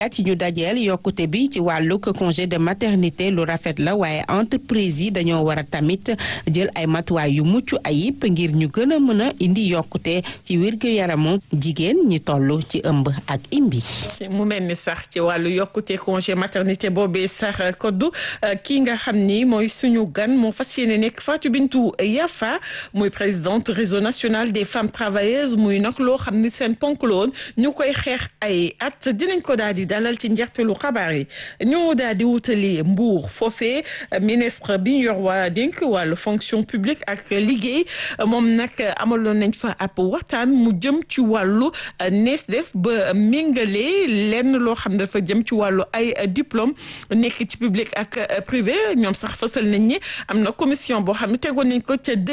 ci ñu dajeel yokkute bi ci wàllu congé de maternité lu rafet la waaye entreprise yi dañoo war a tamit jël ay matuwaay yu mucc ayib ngir ñu gën a mën a indi yokkute ci wér-gu-yaramu jigéen ñi toll ci ëmb ak imbi. mu mel ni sax ci wàllu yokkute congé maternité boobee sax koddu kii nga xam ni mooy suñu gan moo fas yéene nekk Fatou Bintou Yafa muy présidente réseau national des femmes travailleuses muy nag loo xam ni seen ponk la woon ñu koy xeex ay at dinañ ko daal di dalal ci njeextalu xabaar yi ñu daal di wutali Mbour foofee ministre bi ñu yor waa dénk wàllu fonction publique ak liggéey moom nag amaloon nañ fa ab waxtaan mu jëm ci wàllu nees def ba méngale lenn loo xam ne dafa jëm ci wàllu ay diplôme nekk ci public ak privé ñoom sax fësal nañ ni am na commission boo xam ne tegoon nañ ko ca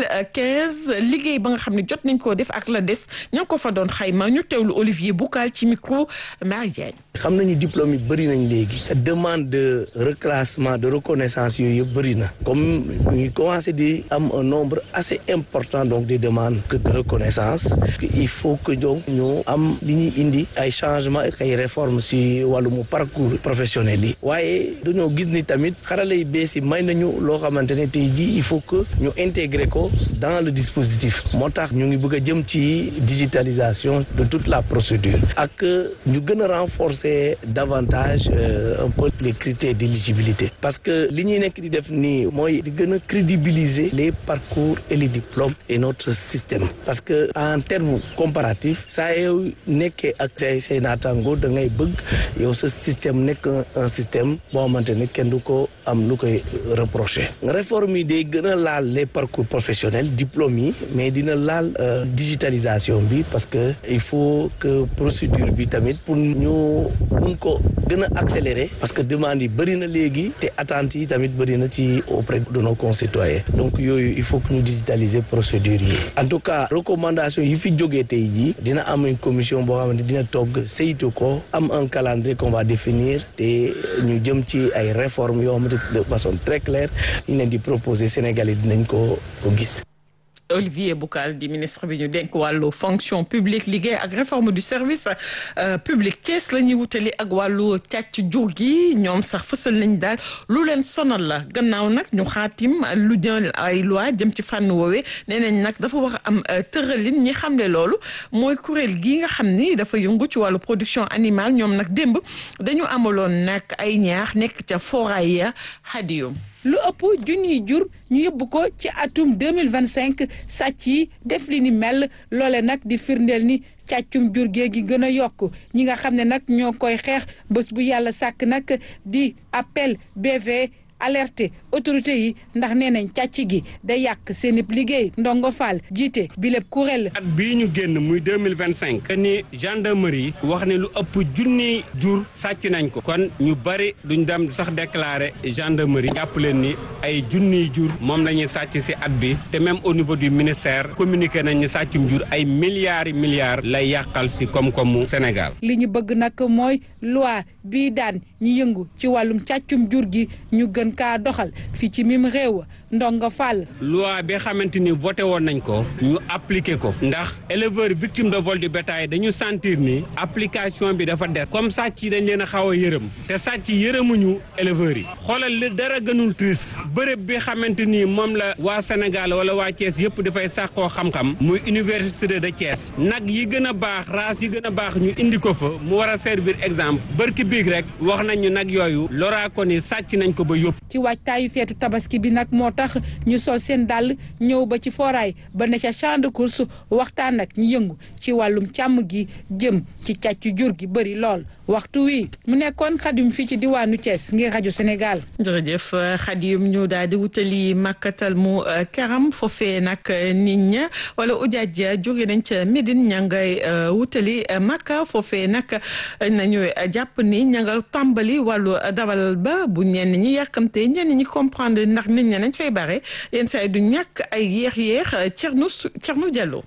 2015 liggéey ba nga xam ne jot nañ koo def ak la des ñoo ko fa doon xayma ñu teewlu Olivier Boucal ci micro Marie Diagne xam nañu diplôme yi bëri nañ léegi demande de reclassement de reconnaissance yooyu yëpp bëri na comme ñu commencé di am un nombre assez important donc des demandes de reconnaissance il faut que donc ñu am li ñuy indi ay changement ak ay réformes si wàllum parcours professionnel yi waaye dañoo gis ni tamit xarala yi bees yi may nañu loo xamante ne tey jii il faut que ñu intégrer ko dans le dispositif moo tax ñu ngi bëgg a jëm ci digitalisation de toute la procédure ak ñu gën a renforcer davantage un peu les critères d'éligibilité parce que li ñuy nekk di def nii mooy di gën a crédibiliser les parcours et les diplômes et notre système parce que en termes comparatifs saa yow nekkee ak say say naataango da ngay bëgg yow sa système nekk un système boo xamante ne kenn du ko am lu koy reprocher réforme yi day gën a laal les parcours professionnels diplômes yi mais dina laal digitalisation bi parce que il faut que procédure bi tamit pour ñu mun ko gën a accélérer parce que demande yi bëri na léegi te attentes yi tamit bëri na ci auprès de nos concitoyens donc yooyu il faut que ñu digitaliser procédure yi en tout cas recommandation yi fi jógee tey jii dina am une commission boo xamante dina togg saytu ko am un calendrier qu'on va définir te ñu jëm ci ay réformes yoo xamante de façon très claire ñu leen di proposer Sénégalais dinañ ko ko gis Olivier Boucal di ministre bi ñu dénk wàllu fonction publique liggéey ak réforme du service public Thiès la ñuy wutali ak wàllu càcc jur gi ñoom sax fësal nañ daal lu leen sonal la gannaaw nag ñu xaatim lu jël ay loi jëm ci fànn woowee nee nañ nag dafa war a am tëralin ñi xamle loolu mooy kuréel gi nga xam ni dafa yëngu ci wàllu production animale ñoom nag démb dañu amaloon nag ay ñaax nekk ca foray ya xadiyum lu ëpp junniy jur ñu yóbbu ko ci atum 2025 sàcc yi def li ni mel loole nag di firndeel ni càccum jur gee gi gën a yokk ñi nga xam ne nag ñoo koy xeex bés bu yàlla sàkk nag di appel BV alerté autorité yi ndax nee nañ càcc gi day yàq seen i liggéey ndongo Fall jiite bi lépp kuréel at bii ñu génn muy deux mille vingt cinq ni gendarmerie wax ne lu ëpp junni jur sàcc nañ ko kon ñu bari duñ dem sax déclarer gendarmerie jàpp leen ni ay junniy jur moom la ñuy sàcc ci at bi te même au niveau du ministère communiqué nañ ni sàccum jur ay milliards yi milliards lay yàqal ci koom-koomu Sénégal. li ñu bëgg nag mooy loi bii daan ñi yëngu ci wàllum càccum jur gi ñu gën kaa doxal fii ci mim réew ndongo Fall. loi bi xamante ni voté woon nañ ko ñu appliqué ko ndax éleveur victime de vol du bétail dañu sentir ni application bi dafa des comme sàcc yi dañ leen a xaw a yërëm te sàcc yërëmuñu éleveurs yi xoolal li dara gënul triste bërëb bi xamante ni moom la waa Sénégal wala waa Thiès yëpp dafay sàkkoo xam-xam muy université de Thiès nag yi gën a baax race yi gën a baax ñu indi ko fa mu war a servir exemple bërki biig rek wax nañ ñu nag yooyu loraa ko ni sàcc nañ ko ba yóbbu. ci waajtaayu feetu tabaski bi nag moo tax ñu sol seen dàll ñëw ba ci foraay ba ne ca champ de course waxtaan ak ñu yëngu ci wàllum càmm gi jëm ci càcc jur gi bëri lool waxtu wi mu nekkoon xadim fii ci diwaanu Thiès ngir rajo Sénégal. jërëjëf xadim ñu daal di wutali makkatal mu karam foofee nag nit ña wala ujaaj jóge nañ ca Médine ña ngay wutali makka foofee nag nañu jàpp ni ña nga tàmbali wàllu dawal ba bu ñenn ñi yàkkamte ñenn ñi comprendre ndax nit ña nañ fay bare yenn saa yi du ñàkk ay yéex yéex Thierno Thierno Diallo.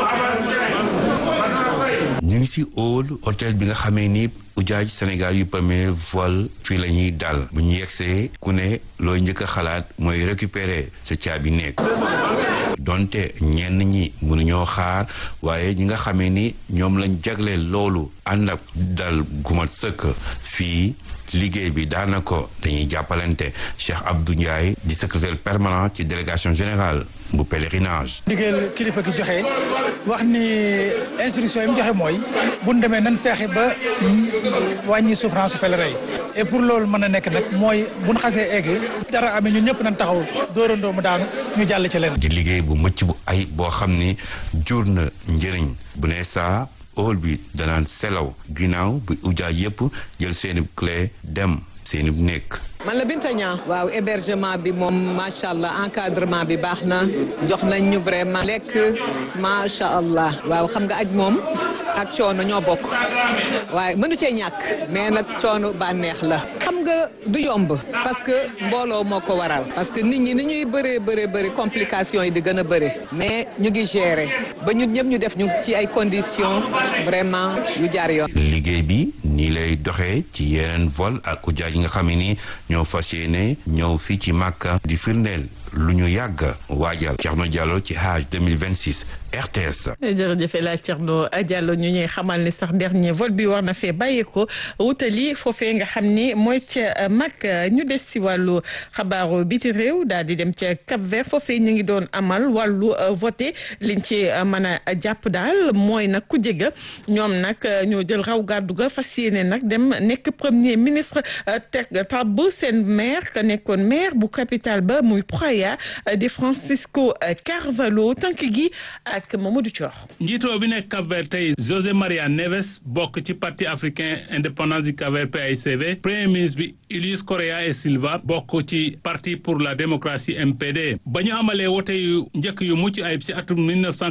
ñu ngi ci hall hôtel bi nga xamee ni ujaaj Sénégal yu premier vol fii la ñuy dal bu ñu yegsee ku ne looy njëkk a xalaat mooy récupérer sa caabi nekk donte ñenn ñi mënuñoo xaar waaye ñi nga xamee ni ñoom lañ jagleel loolu ànd ak dal gumat sëkk fii liggéey bi daanaka dañuy jàppalante Cheikh Abdou Ndiaye di secrétaire permanent ci délégation générale bu pèlerinage. ndigal kilifa gi joxe wax ni instruction yi mu joxe mooy bu ñu demee nan feexe ba wàññi souffrance su pèlerin yi et pour loolu mën a nekk nag mooy bu ñu xasee egg dara amee ñun ñëpp nañ taxaw dóorandoo mu daanu ñu jàll ci leen. di liggéey bu mucc bu ay boo xam ni jur na njëriñ bu ne saa. óol bi danaan selaw ginnaaw bi ujaay yépp jël seeni clé dem seeni nekk man la Binta Niang waaw hébergement bi moom macha allah encadrement bi baax na jox nañ ñu vraiment lekk macha allah waaw xam nga aj moom ak coono ñoo bokk waaye mënu cee ñàkk mais nag coono bànneex la xam nga du yomb parce que mbooloo moo ko waral parce que nit ñi ni ñuy bëree bëree bëri complications yi di gën a bëri mais ñu ngi gérer ba ñun ñëpp ñu def ñu ci ay conditions vraiment yu jaar yoon. liggéey bi nii lay doxee ci yeneen vol ak ujaaj yi nga xam ne ni ñoo fas yéene ñëw fii ci Màkka di firndeel lu ñu yàgg waajal Thierno Diallo ci Hajj 2026 RTS. jërëjëf El Hadj Thierno Diallo ñu ñuy xamal ni sax dernier vol bi war na fee bàyyi ko wutali foofee nga xam ni mooy ca mag ñu des si wàllu xabaaru biti réew daal di dem ca Cap Vert foofee ñu ngi doon amal wàllu voté liñ ci mën a jàpp daal mooy nag ku jega ñoom nag ñoo jël raw gàddu ga fas yéene nag dem nekk premier ministre teg tabb seen maire ka nekkoon maire bu capitale ba muy Praia di Francisco Carvalho tànk gi. ak Mamadou Thior. njiitoo bi nekk Cap-Vert tey José Maria Neves bokk ci parti africain indépendance du Cap-Vert PAICV premier ministre bi Ulysse Correa et Silva bokk ci parti pour la démocratie MPD ba ñu amalee wote yu njëkk yu mucc ayib ci atum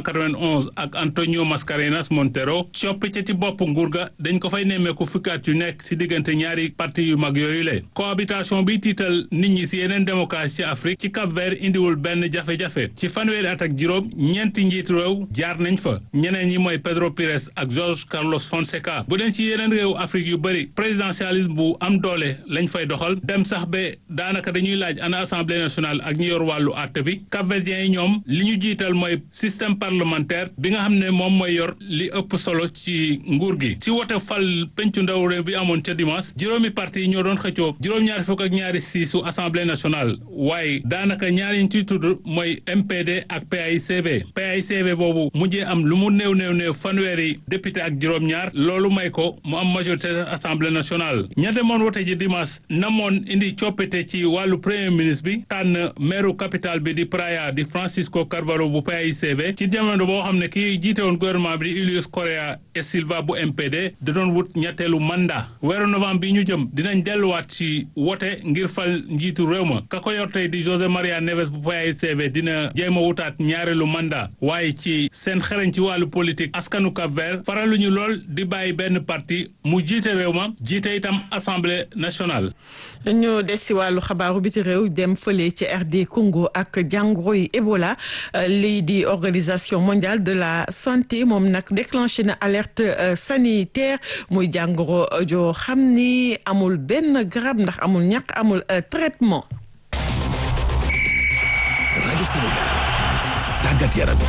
1991 ak Antonio Mascarenas Montero coppite ci bopp nguur ga dañ ko fay nemmeeku fukkaat yu nekk ci diggante ñaari parti yu mag yooyu le cohabitation bi tiital nit ñi ci yeneen démocratie ci Afrique ci Cap-Vert indiwul benn jafe-jafe ci fanweeri at ak juróom ñeenti njiitu réew jaar nañ fa ñeneen ñi mooy Pedro Pires ak Jorge Carlos Fonseca bu dee ci yeneen réew Afrique yu bëri présidentialisme bu am doole lañ fay doxal dem sax ba daanaka dañuy laaj ana assemblée nationale ak ñi yor wàllu àtte bi capverdiens yi ñoom li ñu jiital mooy système parlementaire bi nga xam ne moom mooy yor li ëpp solo ci nguur gi si wote fal pencu ndaw réew bi amoon ca dimanche juróomi parti yi ñoo doon xëccoo juróom-ñaari fukk ak ñaari siisu assemblée nationale waaye daanaka ñaari ñu ciy tudd mooy MPD ak PAICV PAICV boobu mujjee am lu mu néew néew néew fanweeri député ak juróom-ñaar loolu may ko mu am majorité assemblée nationale ña demoon wote ji dimanche namoon indi coppite ci wàllu premier ministre bi tànn maire capitale bi di Praia di Francisco Carvalho bu PAICV ci jamono boo xam ne kii jiite woon gouvernement bi di Ulysse Correa et Silva bu MPD da doon wut ñetteelu mandat weeru novembre bi ñu jëm dinañ delluwaat ci wote ngir fal njiitu réew ma ka ko yor tey di José Maria Neves bu PAICV dina jéem a wutaat ñaareelu mandat waaye ci seen xereñ ci wàllu politique askanu Cap Vert faraluñu lool di bàyyi benn parti mu jiite réew ma jiite itam assemblée nationale. ñu des si wàllu xabaaru biti réew dem fële ci RD Congo ak jàngoro yi Ebola lii di organisation mondiale de la santé moom nag déclenché na alerte sanitaire muy jàngoro joo xam ni amul benn garab ndax amul ñàkk amul traitement. rajo Sénégal tàggat yaram.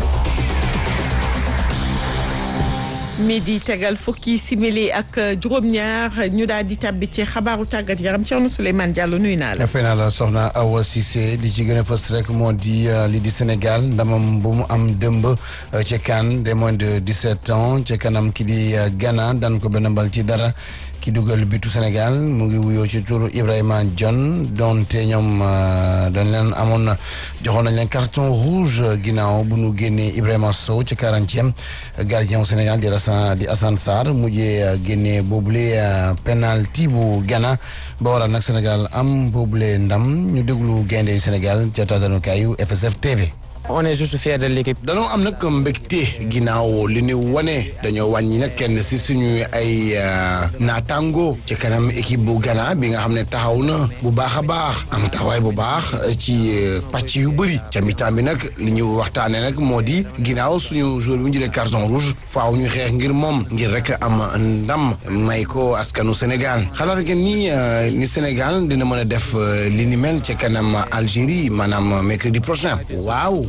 midi tegal fukki simili ak juróom-ñaar ñu daal di tàbbi ci xabaaru tàggat yaram Thierno Souleymane Diallo nuyu naa la. fay naa la soxna Awa Cissé li ci gën a fës rek moo di li di Sénégal ndamam bu mu am dëmb ci CAN des moins de 17 ans ci kanam ki di Ghana daan ko benn bal ci dara. ki dugal bitu Sénégal mu ngi wuyoo ci tur Ibrahima John donte ñoom dañ leen amoon joxoon nañ leen carton rouge ginnaaw bu nu génnee Ibrahima Sow ci quarantième gardien Sénégal di Assane di Assane Sarr mujjee génnee boobule penalty bu Ghana ba waral nag Sénégal am boobule ndam ñu déglu gaynde Sénégal ca tatanukaayu FSF TV. on est juste fier de l'équipe. danoo am nag mbégte ginnaaw li ñu wane dañoo wàññi nag kenn si suñu ay naataango ci kanam équipe bu Ghana bi nga xam ne taxaw na bu baax a baax am taxawaay bu baax ci pàcc yu bëri ca mi-temps bi nag li ñu waxtaanee nag moo di ginnaaw suñu joueur bi ñu jëlee carton rouge faaw ñu xeex ngir moom ngir rek am ndam may ko askanu Sénégal xalaat ngeen ni ni Sénégal dina mën a def li ni mel ca kanam Algérie maanaam mercredi prochain waaw.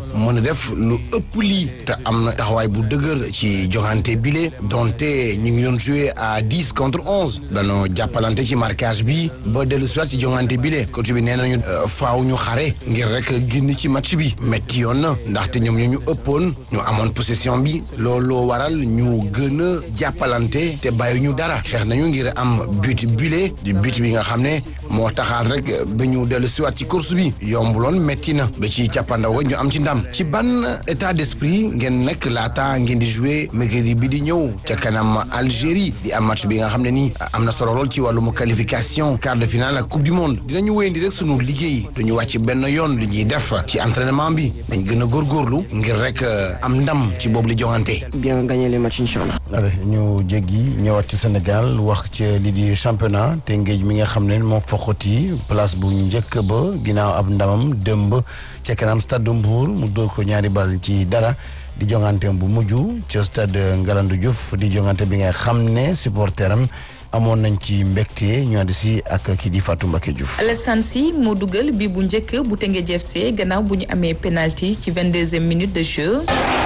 mën a def lu ëpp lii te am na taxawaay bu dëgër ci joŋante bile donte ñu ngi doon joué à dix contre onze danoo jàppalante ci marquage bi ba dellu soit ci joŋante bile coach bi nee nañu faaw ñu xare ngir rek génn ci match bi metti yoon na ndaxte ñoom ñu ñu ëppoon ñu amoon possession bi looloo waral ñu gën a jàppalante te bàyyi ñu dara xeex nañu ngir am but bile di but bi nga xam ne moo taxaat rek ba ñu dellu siwaat ci course bi yombuloon metti na ba ci càppandaw ga ñu am ci ndam ci ban état d'esprit ngeen nekk laata ngeen di jouer mercredi bi di ñëw ca kanam Algérie di am match bi nga xam ne nii am na solo lool ci wàllum qualification quart de finale ak coupe du monde dinañu wéyandi rek sunu liggéey duñu wàcc benn yoon li ñuy def ci entraînement bi dañ gën a góorgóorlu ngir rek am ndam ci boobu li joŋante. bien gagner les matchs incha allah. allez ñu jéggi ñëwaat ci Sénégal wax ci lii di championnat te ngéej mi nga xam ne moo foqati place bu njëkk ba ginnaaw ab ndamam dëmb ca kanam stade de Mbour mu dóor ko ñaari bal ci dara di jongante bu mujj ca stade Ngalandou Diouf di jongante bi nga xam ne supporteram amoon nañ ci mbégte ñu ànd si ak kii di Fatou Mbacké Diouf. Alassane Sy moo dugal bi bu njëkk bu Teungueth FC gannaaw bu ñu amee penalty ci vingt-deuxième minute de jeu.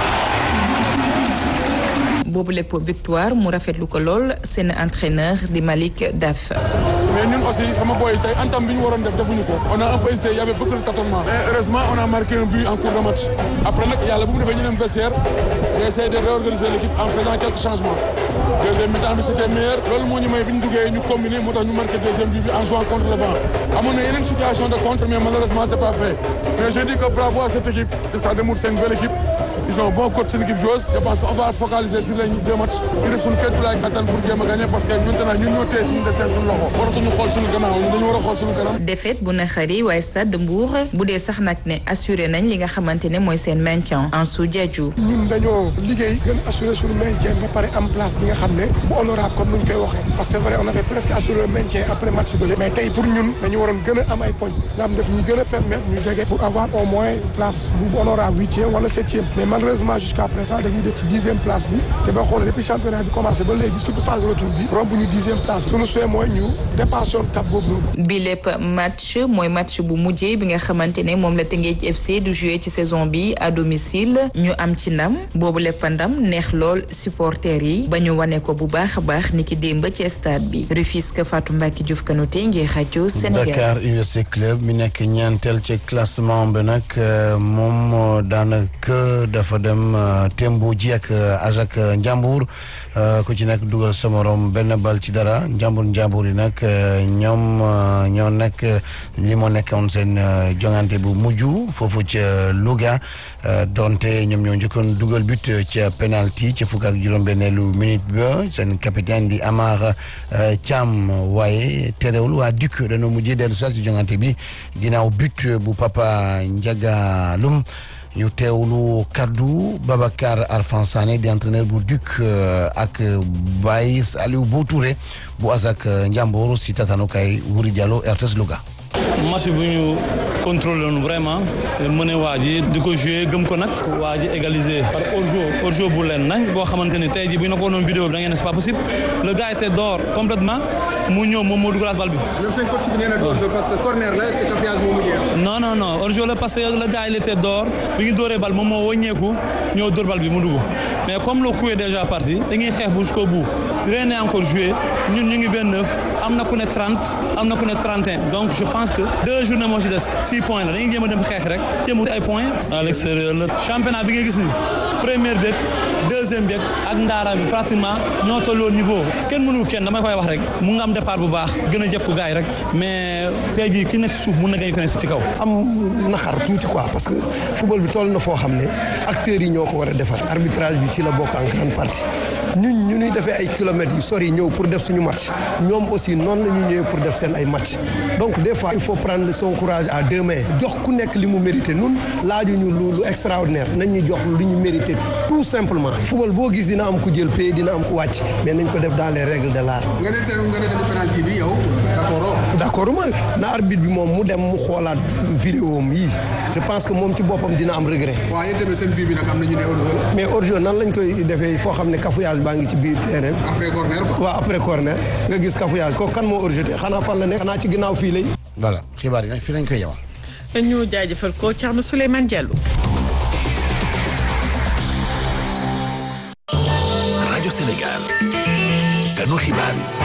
boobu lépp victoire mu rafetlu ko lool seen entraîneur di Malick Daf. mais ñun aussi sama boy tey entame bi ñu waroon def defuñu ko on a un peu essayé y avait beaucoup de tâtonnements mais heureusement on a marqué un but en cours de match après nag yàlla bu mu defee ñu dem vestiaire j'ai essayé de réorganiser l'équipe en faisant quelques changements deuxième mi-temps bi c'était meilleur loolu moo ñu may bi ñu duggee ñu combiner moo tax ñu marqué deuxième but bi en jouant contre le vent amoon na yeneen situation de contre mais malheureusement c'est pas fait mais je dis que bravo à cette équipe de Stade de Mbour c'est une belle équipe ils ont un bon coach, c'est une équipe joueuse. Je pense qu'on va focaliser sur les deux matchs. Il reste une quête pour la Qatar pour game gagner parce que maintenant ñun ñoo téye suñu destin suñu loxo. waratuñu xool suñu gannaaw ñun dañu war a xool suñu kanam. défaite bu naqari waaye Stade de Mbour bu dee sax nag ne assuré nañ li nga xamante ne mooy seen maintien en sous Diadhiou. ñun dañoo liggéey gën assuré suñu maintien ba pare am place bi nga xam ne bu honorable comme nuñ koy waxee parce que c'est vrai on avait presque assuré le maintien après match bële mais tey pour ñun dañu waroon gën a am ay poñ nga xam def ñu gën a permettre ñu jege pour avoir au moins place bu honorable huitième wala septième mais malheureusement jusqu'à présent dañuy def ci dixième place bi te ba xool depuis championnat bi commencé ba léegi surtout phase retour bi romb ñu dixième place suñu souhait mooy ñu dépassé woon cap boobu noonu. bi lépp match mooy match bu mujjee bi nga xamante ne moom la Teungueth FC du jouer ci saison bi à domicile ñu am ci ndam boobu lépp ndam neex lool supporters yi ba ñu wane ko bu baax a baax ni ki démb ci stade bi Rufisque Fatou Mbacké Diouf Kanouté ngir rajo Sénégal. Dakar Université Club mi nekk ñeenteel ci classement bi nag moom daanaka dafa dem tembo ji ak Ajak Njambur ku ci nekk dugal sa morom benn bal ci dara Njambur Njambur yi nag ñoom ñoo nekk li moo nekkoon seen jongante bu mujj foofu ca Louga donte ñoom ñoo njëkkoon dugal but ca penalty ci fukk ak juróom-benneelu minute ba seen capitaine di Amar Thiam waaye terewul waa Duc dañoo mujjee dellu si jongante bi ginnaaw but bu Papa Ndiaga Loum ñu teewlu kaddu Babacar Arfan Sané di entraîneur bu Duc ak Baye Aliou Boutouré bu Azak Njambur si tatanukaay Wuri Diallo RTS Louga. match bu ñu contrôlé woon vraiment mën a waa ji di ko joué gëm ko nag waa ji égalisé par hors-jeu hors-jeu bu leen nañ boo xamante ni tey jii bu ñu la ko wonoon vidéo bi da ngeen ne c'est pas possible le gars était dehors complètement mu ñëw moom moo dugalaat bal bi. même seen coach bi nee na hors-jeu parce que corner la te caféage moo mujjee am. non non non hors-jeu la parce que le gars il était dehors bi ñu dóoree bal moom moo wëññeeku ñëw dóor bal bi mu dugg mais comme le coup est déjà parti dañuy xeex bu jusqu'au bout rien n'est encore joué ñun ñu ngi 29 am na ku ne 30 am na ku ne 31 donc je pense que deux journées moo ci des six points la dañuy jéem a dem xeex rek jéem a ay points à l'extérieur la championnat bi nga gis ni première beeg deuxième beeg ak ndaara bi pratiquement ñoo tolloo niveau kenn mënu kenn damay koy wax rek mu nga am départ bu baax gën a jekku gars yi rek mais tey jii ki nekk ci suuf mun na gañ ko ne ci kaw am naxar tuuti quoi parce que football bi toll na foo xam ne acteurs yi ñoo ko war a defar arbitrage bi ci la bokk en grande partie ñun ñu ñuy defee ay kilomètres yu sori ñëw pour def suñu match ñoom aussi noonu la ñu ñëwee pour def seen ay match donc des fois il faut prendre son courage à deux mains jox ku nekk li mu mérité nun laajuñu lu lu extraordinaire nañ ñu jox lu ñu mérité tout simplement football boo gis dina am ku jël pay dina am ku wàcc mais nañ ko def dans les règles de l'art nga ne seen nga ne dañu penalty bi yow d'accord d'accord ma na arbitre bi moom mu dem mu xoolaat vidéo am yi je pense que moom ci boppam dina am regret waaw yéen tamit seen bii bi nag am na ñu ne hors-jeu la mais hors-jeu nan lañ koy defee foo xam ne cafouillage baa ngi ci biir terrain bi après corner quoi waaw après corner nga gis cafouillage ko kan moo hors-jeu te xanaa fan la nekk xanaa ci ginnaaw fii lay voilà xibaar yi nag fii lañ koy yewal ñu jaajëfal ko Thierno Souleymane Diallo. ganu xibaar yi.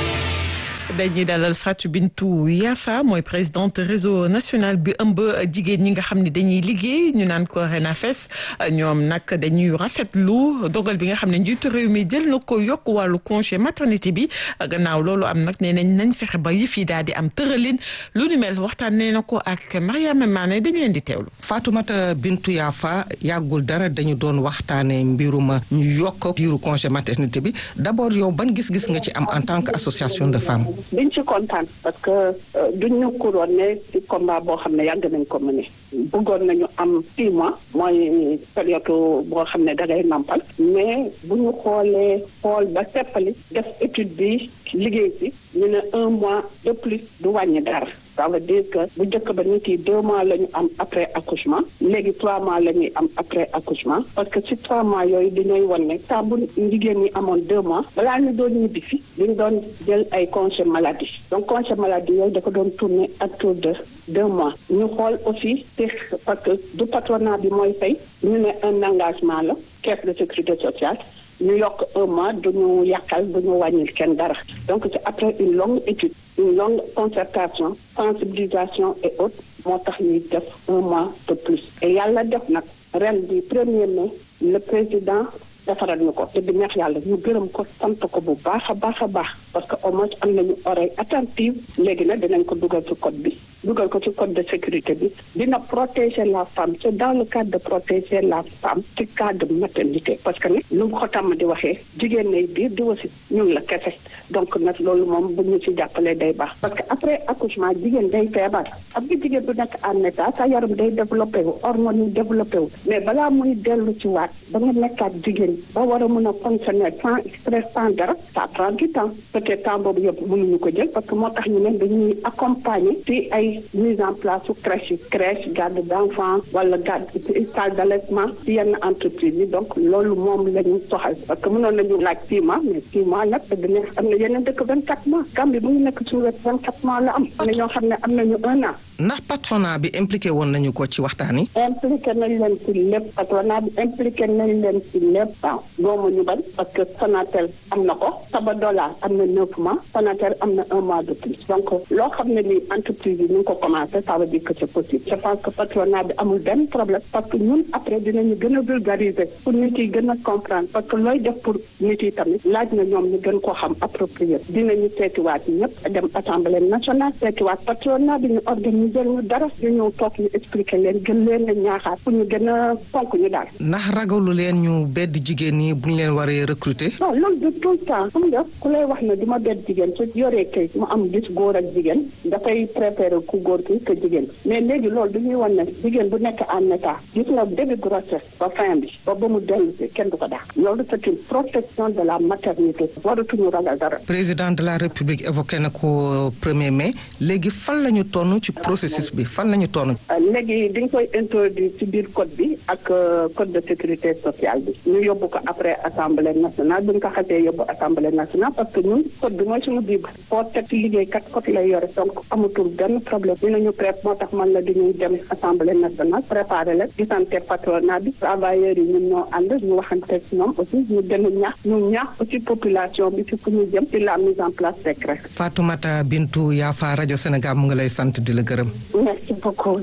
dañuy dalal Fatou Bintou Yafa mooy présidente réseau national bi ëmb jigéen ñi nga xam ne dañuy liggéey ñu naan ko RENAFES ñoom nag dañuy rafetlu dogal bi nga xam ne njiitu réew mi jël na ko yokk wàllu congé maternité bi gannaaw loolu am nag nee nañ nañ fexe ba yëf yi daal di am tëralin lu ni mel waxtaan nee na ko ak Mariama Mané dañ leen di teewlu. Fatoumata Bintou Yafa yàggul dara dañu doon waxtaanee mbiruma ñu yokk diiru congé maternité bi d'abord yow ban gis-gis nga ci am en tant que association de femmes. biñ ci kontaan parce que duñ ñu couronné ci combat boo xam ne yàgg nañ ko mëne bëggoon nañu am six mois mooy période boo xam ne dangay nampal mais bu ñu xoolee xool ba seppali def étude bi liggéey si ñu ne un mois de plus du wàññi dara ça veut dire que bu njëkk ba nit yi deux mois la ñu am après accouchement léegi trois mois la ñuy am après accouchement parce que ci trois mois yooyu dañuy wan ne temps bu jigéen ñi amoon deux mois balaa ñu doon ñibbi fi dañu doon jël ay congé maladie donc congé maladie yooyu dafa doon tourner autour de deux mois ñu xool aussi te parce que du patronat bi mooy fay ñu ne un engagement la caisse de sécurité sociale ñu yokk un mois du ñu yàqal du ñu wàññil kenn dara donc c'est après une longue étude une longue concertation sensibilisation et autres moo tax ñuy def un mois de plus et yàlla def nag ren bi premier mai le président defaral ñu ko te bi neex yàlla ñu gërëm ko sant ko bu baax a baax a baax parce que au moins am nañu oreille attentive léegi nag dinañ ko dugal ci code bi dugal ko ci code de sécurité bi dina protéger la femme c'est dans le cadre de protéger la femme ci cadre maternité parce que ne lu mu ko tàmm di waxee jigéen nay biir di wasi ñun la kese donc nag loolu moom bu ñu ci jàppalee day baax parce que après accouchement jigéen day feebar am nga jigéen bu nekk en état sa yaram day développé wu hormones yi développé wu mais balaa muy dellu ci waat ba nga nekkaat jigéen ba war a mën a fonctionner sans stress sans dara ça prend du temps peut-être temps boobu yëpp mënuñu ko jël parce que moo tax ñu ne dañuy accompagner ci ay mise en place su crèche yi crèche garde d'enfants wala garde salle d'allaitement ci yenn entreprise yi donc loolu moom la ñu soxal parce que mënoon nañu laaj six mois mais six mois nag dëgg neex am na yeneen dëkk vingt quatre mois Gambie mu ngi nekk suñu wet vingt quatre mois la am am na ñoo xam ne am nañu un an ndax patronat bi impliqué woon nañu ko ci waxtaan yi. impliqué nañ leen ci lépp patronat bi impliqué nañ leen ci lépp waaw doomu ñu bañ parce que Sonatel am na ko Sabadola am na neuf mois Sonatel am na un mois de plus donc loo xam ne ni entreprise yi ñu ngi ko commencé ça veut dire que c'est possible je pense que patronat bi amul benn problème parce que ñun après dinañu gën a vulgariser pour nit yi gën a comprendre parce que looy def pour nit yi tamit laaj na ñoom ñu gën koo xam approprié dinañu seetiwaat ñëpp dem assemblée nationale seetiwaat patronat bi ñu organiser ñu dara ñu ñëw toog ñu expliquer leen gën leen a ñaaxaat pour ñu gën a fonk ñu daal. ndax ragalu leen ñu bedd jigéen ñi bu ñu leen waree recruter. non loolu de tout le temps xam nga ku lay wax ne du ma bedd jigéen su yoree kay mu am gis góor ak jigéen dafay préférer ku góor ki que jigéen mais léegi loolu du ñuy wan ne jigéen bu nekk en état gis nga début grossesse ba fin bi ba ba mu dellu si kenn du ko daax loolu c'est une protection de la maternité waratuñu ragal dara. président de la république évoqué na ko premier mai léegi fan la ñu tonn ci processus bi fan la ñu tonn. léegi dañ koy introduire ci biir code bi ak code de sécurité sociale bi ñu yóbbu ko après assemblée nationale bu ñu ko xasee yóbbu assemblée nationale parce que ñun code bi mooy suñu bible foo teg liggéeykat code lay yore donc amatul benn problème dinañu prép moo tax man la dañuy dem assemblée nationale préparer leen gisante patronat bi travailleurs yi ñun ñoo ànd ñu waxante ñoom aussi ñu gën a ñaax ñu ñaax aussi population bi ci fu ñu jëm ci la mise en place des crèches. Fatoumata Bintou Yafa rajo Sénégal mu ngi lay sant di la gërëm. merci beaucoup.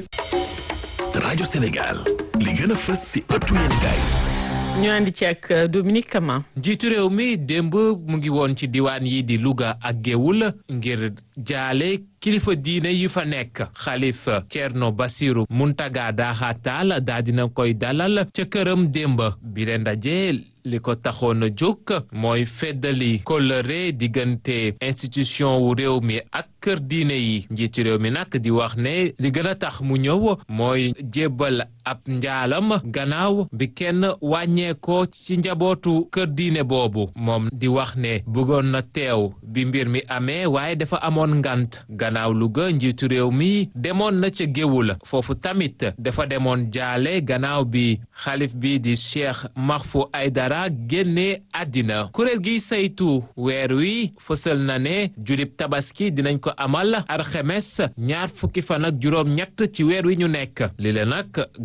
rajo Sénégal li gën a fës si ëttu yéenekaay ñu àndi ci ak Dominique Kama. njiitu réew mi démb mu ngi woon ci diwaan yi di Louga ak Géoul ngir jaale kilifa diine yi fa nekk xalif Thierno Bassirou Muntaga Daha Tall daa dina koy dalal ca këram démb bi leen ndaje li ko taxoon a jóg mooy feddali kóllëre diggante institution wu réew mi ak kër diine yi njiitu réew mi nag di wax ne li gën a tax mu ñëw mooy jébbal ab njaalam gannaaw bi kenn wàññeekoo ci njabootu kër diine boobu moom di wax ne bëggoon na teew bi mbir mi amee waaye dafa amoon ngant gannaaw Louga njiitu réew mi demoon na ca géewul foofu tamit dafa demoon jaale gannaaw bi xalif bi di Cheikh Mahfou Aydara génne àddina kuréel gi saytu weer wi fësal na ne julib tabaski dinañ ko amal arxemes ñaar fukki fan ak juróom ñett ci weer wi ñu nekk li la nag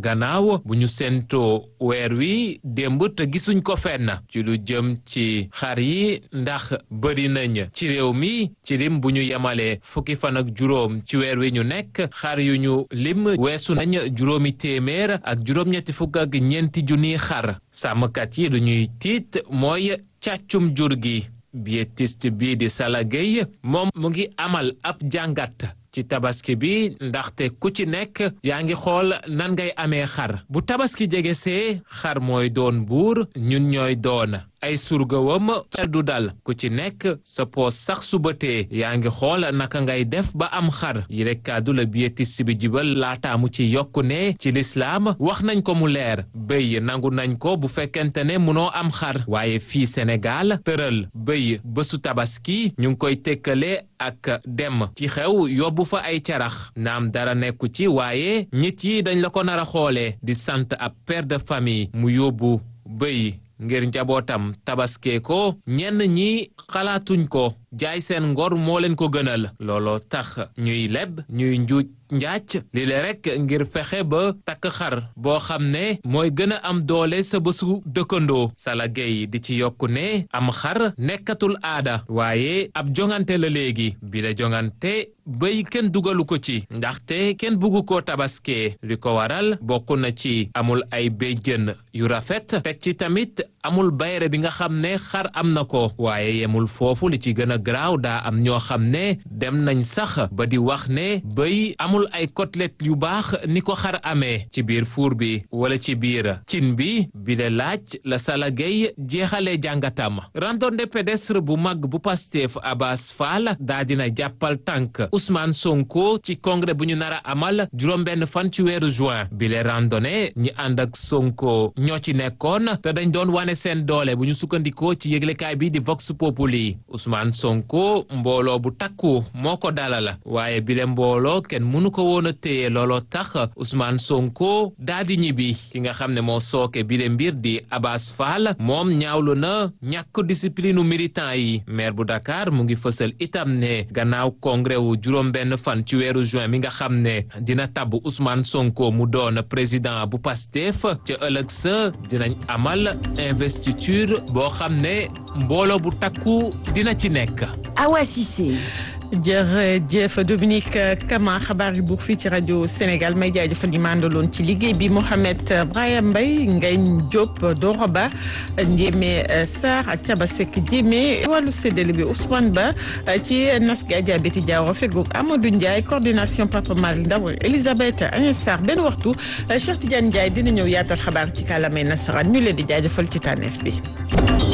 gannaaw bu ñu séentoo weer wi démb te gisuñ ko fenn ci lu jëm ci xar yi ndax bëri nañ ci réew mi ci lim bu ñu yemalee fukki fan ak juróom ci weer wi ñu nekk xar yu ñu lim weesu nañ juróomi téeméer ak juróom-ñetti fukk ak ñeenti junniy xar sàmmkat yi lu ñuy tiit mooy càccum jur gi biétiste bii di Sala Gueye moom mu ngi amal ab jàngat ci tabaski bi ndaxte ku ci nekk yaa ngi xool nan ngay amee xar bu tabaski jege see xar mooy doon buur ñun ñooy doon ay surgawam xel du dal ku ci nekk sa poos sax subatee yaa ngi xool naka ngay def ba am xar yi rek kàddu la biétiste bi jibal laataamu ci yokku ne ci lislaam wax nañ ko mu leer bëy nangu nañ ko bu fekkente ne munoo am xar waaye fii Sénégal tëral bëy bésu tabaski ñu ngi koy tekkale ak dem ci xew yóbbu fa ay carax naam dara nekku ci waaye nit yi dañ la ko nar a xoolee di sant ab père de famille mu yóbbu bëy ngir njabootam tabaskee ko ñenn ñi xalaatuñ ko jaay seen ngor moo leen ko gënal looloo tax ñuy leb ñuy njuuj njaac li le rek ngir fexe ba takk xar boo xam ne mooy gën a am doole sa bésu dëkkandoo Sala Gueye di ci yokku ne am xar nekkatul aada waaye ab jongante la léegi bi la jongante bëy kenn dugalu ko ci ndaxte kenn buggu ko tabaskee li ko waral bokk na ci amul ay béjjën yu rafet teg ci tamit amul bayre bi nga xam ne xar am na ko waaye yemul foofu li ci gën a garaaw daa am ñoo xam ne dem nañ sax ba di wax ne bëy amul ay côtelette yu baax ni ko xar amee ci biir fuur bi wala ci biir cin bi bi le laaj la Sala Gueye jeexalee jàngatam randonnée pédestre bu mag bu Pastef Abass Fall daa dina jàppal tànk Ousmane Sonko ci congrès bu ñu nar a amal juróom-benn fan ci weeru juin bi le randonnée ñi ànd ak Sonko ñoo ci nekkoon te dañ doon wane seen doole bu ñu sukkandikoo ci yëglekaay bi di Vox Populi Ousmane Sonko mbooloo bu takku moo ko dalal waaye bile mbooloo kenn mënu ko woon a téye looloo tax Ousmane Sonko daa di ñibbi ki nga xam ne moo sooke bile mbir di Abass Fall moom ñaawlu na ñàkk discipline militant yi maire bu Dakar mu ngi fësal itam ne gannaaw congrès wu juróom-benn fan ci weeru juin mi nga xam ne dina tabb Ousmane Sonko mu doon président bu Pastef ca ëllëg sa dinañ amal investiture boo xam ne mbooloo bu takku dina ci nekk. Awa Cissé. jërëjëf Dominique Kama xabaar yi buur fii ci rajo Sénégal may jaajëfal ñi ma àndaloon ci liggéey bi Mohamed Brahim Mbaye Ngagne Diop Doro Ba Ndiémé Sarr ak Thiaba Seck Diémé wàllu séddale bi Ousmane Ba ci nas gi Adja Betty Diawara fegoog Amadou Ndiaye coordination Papa Malick Ndaw Elisabeth Agnès Sarr benn waxtu Cheikh Tidiane Ndiaye dina ñëw yaatal xabaar ci kàllaamay nasaraan ñu leen di jaajëfal ci tànneef bi.